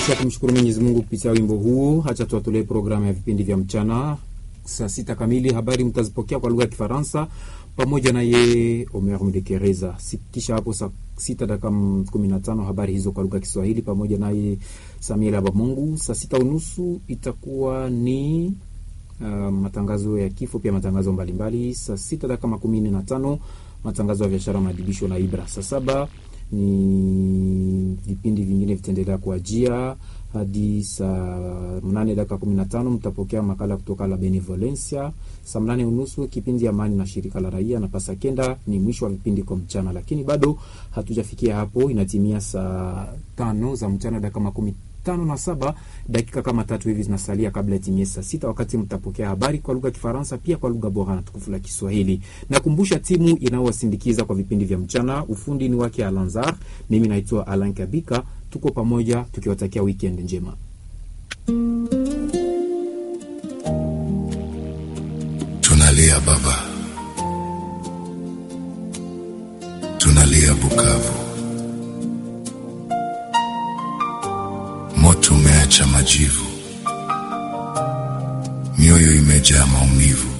Kisha kumshukuru Mwenyezi Mungu kupitia wimbo huo, hacha tuwatolee programu ya vipindi vya mchana. Saa sita kamili habari mtazipokea kwa lugha ya Kifaransa pamoja na ye Omer Mdekereza. Kisha hapo saa sita dakika kumi na tano habari hizo kwa lugha ya Kiswahili pamoja naye Samuel Abamungu. Saa sita unusu itakuwa ni uh, matangazo ya kifo, pia matangazo mbalimbali. Saa sita dakika makumi nne na tano matangazo ya biashara, maadibisho na Ibra. Saa saba ni vipindi vingine vitaendelea kuajia hadi saa mnane dakika kumi na tano mtapokea makala kutoka la Benevolencia. Saa mnane unusu kipindi Amani na shirika la raia, na pasa kenda ni mwisho wa vipindi kwa mchana, lakini bado hatujafikia hapo. Inatimia saa tano za mchana dakika makumi tano na saba dakika kama tatu hivi zinasalia kabla itimie saa sita wakati mtapokea habari kwa lugha ya Kifaransa pia kwa lugha bora na tukufu la Kiswahili. Nakumbusha timu inayowasindikiza kwa vipindi vya mchana, ufundi ni wake Alanzar, mimi naitwa Alan Kabika. Tuko pamoja tukiwatakia weekend njema. Tunalia baba, tunalia Bukavu, moto umeacha majivu, mioyo imejaa maumivu.